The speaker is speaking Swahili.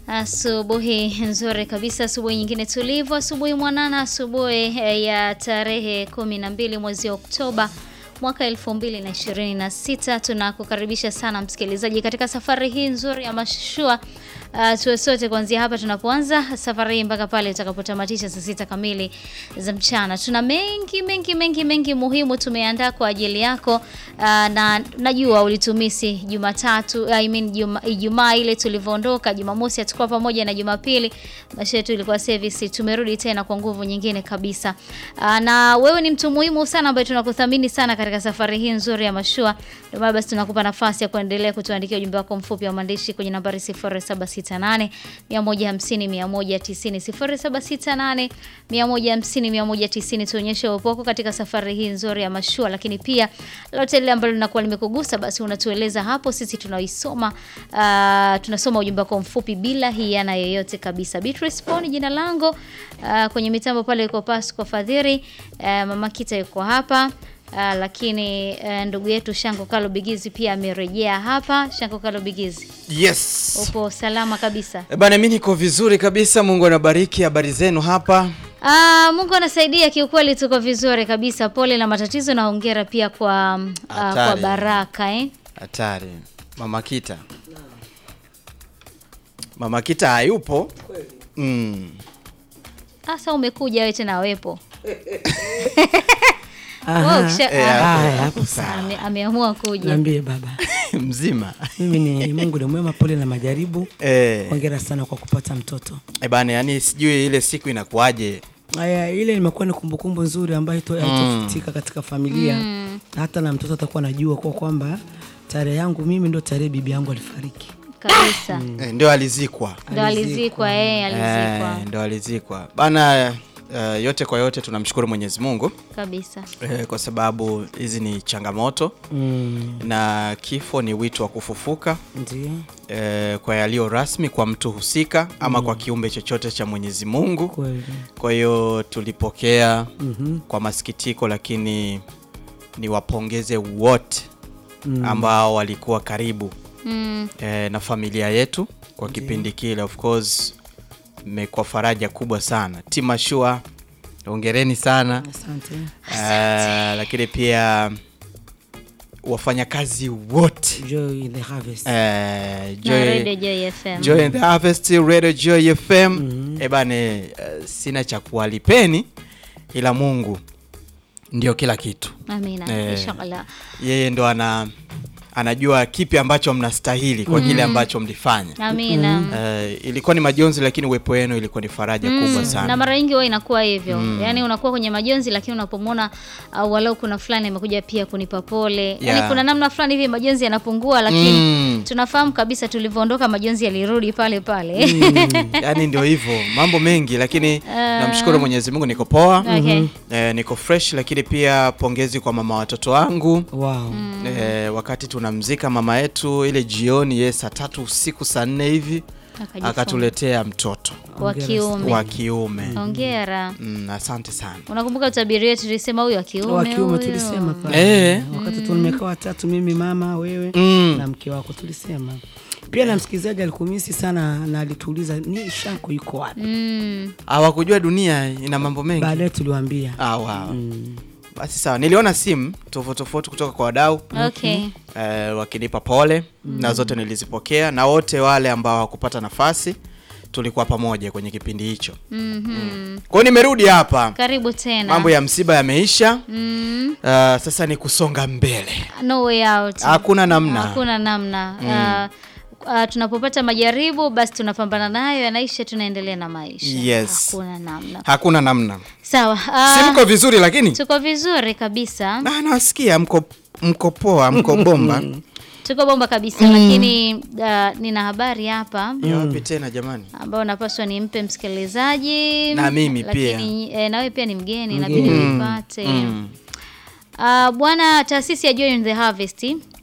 Asubuhi nzuri kabisa, asubuhi nyingine tulivu, asubuhi mwanana, asubuhi eh, ya tarehe kumi na mbili mwezi Oktoba mwaka elfu mbili na ishirini na sita. Tunakukaribisha sana msikilizaji katika safari hii nzuri ya mashua uh, tuwe sote kuanzia hapa tunapoanza safari hii mpaka pale tutakapotamatisha saa sita kamili za mchana. Tuna mengi mengi mengi mengi muhimu tumeandaa kwa ajili yako uh, na najua ulitumisi Jumatatu I mean Juma, Ijumaa ile tulivyoondoka, Jumamosi hatukuwa pamoja na Jumapili maisha yetu ilikuwa service. Tumerudi tena kwa nguvu nyingine kabisa. Uh, na wewe ni mtu muhimu sana ambaye tunakuthamini sana katika safari hii nzuri ya mashua. Ndio maana basi tunakupa nafasi ya kuendelea kutuandikia ujumbe wako mfupi wa maandishi kwenye nambari 0768 150 190 0768 150 190. Tuonyeshe uwepo wako katika safari hii nzuri ya mashua, lakini pia lolote lile ambalo linakuwa limekugusa basi unatueleza hapo, sisi tunaisoma. Uh, tunasoma ujumbe wako mfupi bila hiana yoyote kabisa. Beatrice Poni jina langu. Uh, kwenye mitambo pale yuko Pasco Fadhiri. Uh, mama Kita yuko hapa. Uh, lakini uh, ndugu yetu Shango Kalo Bigizi pia amerejea hapa. Shango Kalo Bigizi, Yes. upo salama kabisa? Eh, Bana mimi niko vizuri kabisa. Mungu anabariki. Habari zenu hapa? Ah, Mungu anasaidia kiukweli, tuko vizuri kabisa. Pole na matatizo na hongera pia kwa mm, ah, kwa Hatari. Baraka eh. Hatari. Mama Kita. Mama Kita hayupo. Mm. Sasa umekuja wewe tena wepo. Aha. Wewe ukisha- Eh, ah, Haya, hapo sawa. ame- ameamua kuja. Niambie baba, Mzima. mimi ni Mungu ni mwema, pole na majaribu. Eh. Hongera sana kwa kupata mtoto. Eh, bana yani sijui ile siku inakuwaje. Haya, ile imekuwa ni kumbukumbu nzuri ambayo ito- haitofutika katika familia hata na mtoto atakuwa anajua kwa kwamba tarehe yangu mimi ndo tarehe bibi yangu alifariki. Kabisa. Eh, ndio alizikwa. Ndo alizikwa eh, alizikwa. Eh, ndio alizikwa. Bana eh, yote kwa yote tunamshukuru Mwenyezi Mungu Kabisa. eh, kwa sababu hizi ni changamoto Mm, na kifo ni wito wa kufufuka ndio eh, kwa yaliyo rasmi kwa mtu husika ama kwa kiumbe chochote cha Mwenyezi Mungu. kweli. Kwa hiyo tulipokea Mhm. kwa masikitiko, lakini niwapongeze wote ambao walikuwa karibu Mm, eh, na familia yetu kwa kipindi kile. Of course mmekuwa faraja kubwa sana. Team Ashua, hongereni sana Asante. eh, lakini pia wafanyakazi wote Joy in the harvest. eh, na Joy- Radio Joy FM. Joy in the Harvest Radio Joy FM. Eh bane, eh, sina cha kuwalipeni ila Mungu ndio kila kitu. Amina. Eh. Inshallah. Yeye ndo ana anajua kipi ambacho mnastahili kwa kile ambacho mlifanya. Amina. Eh, ilikuwa ni majonzi lakini uwepo wenu ilikuwa ni faraja kubwa na sana. mara nyingi huwa inakuwa hivyo yaani unakuwa kwenye majonzi lakini unapomwona uh, walau kuna fulani amekuja pia kunipa pole yaani Yeah. kuna namna fulani hivi majonzi yanapungua lakini Mm. tunafahamu kabisa tulivyoondoka majonzi yalirudi pale pale Yaani ndio hivyo, mambo mengi lakini namshukuru Mwenyezi Mungu niko poa. Okay. Eh, niko fresh lakini pia pongezi kwa mama watoto wangu. Wow. Eh, wakati tunamzika mama yetu ile jioni ye saa tatu usiku saa nne hivi Akajifunga. akatuletea mtoto wa kiume wa kiume. hongera Mm, asante sana. unakumbuka utabiri wetu tulisema huyu wa kiume Wa kiume huyu. tulisema pale. Eh. Wakati tu nimekaa watatu mimi mama wewe Mm. na mke wako tulisema. Pia na msikilizaji alikumisi sana na alituuliza ni Shanko yuko wapi? Mm, Hawakujua dunia ina mambo mengi. Baadaye tuliwaambia. Ah, wow. Basi sawa, niliona simu tofauti tofauti kutoka kwa wadau okay eh, wakinipa pole na zote nilizipokea, na wote wale ambao hawakupata nafasi tulikuwa pamoja kwenye kipindi hicho. Mhm. Kwa hiyo nimerudi hapa, karibu tena mambo ya msiba yameisha. mm, Uh, sasa ni kusonga mbele, no way out hakuna namna. hakuna namna uh, uh, tunapopata majaribu basi tunapambana nayo yanaisha tunaendelea na maisha Yes. hakuna namna Hakuna namna. sawa Si uh, mko vizuri lakini tuko vizuri kabisa Ah, nawasikia mko mko poa, mko bomba. tuko bomba kabisa lakini uh, nina habari hapa Ni wapi tena jamani? ambayo napaswa nimpe msikilizaji Na mimi pia. lakini eh, nawe pia ni mgeni inabidi uipate Uh, bwana taasisi ya Joy in the Harvest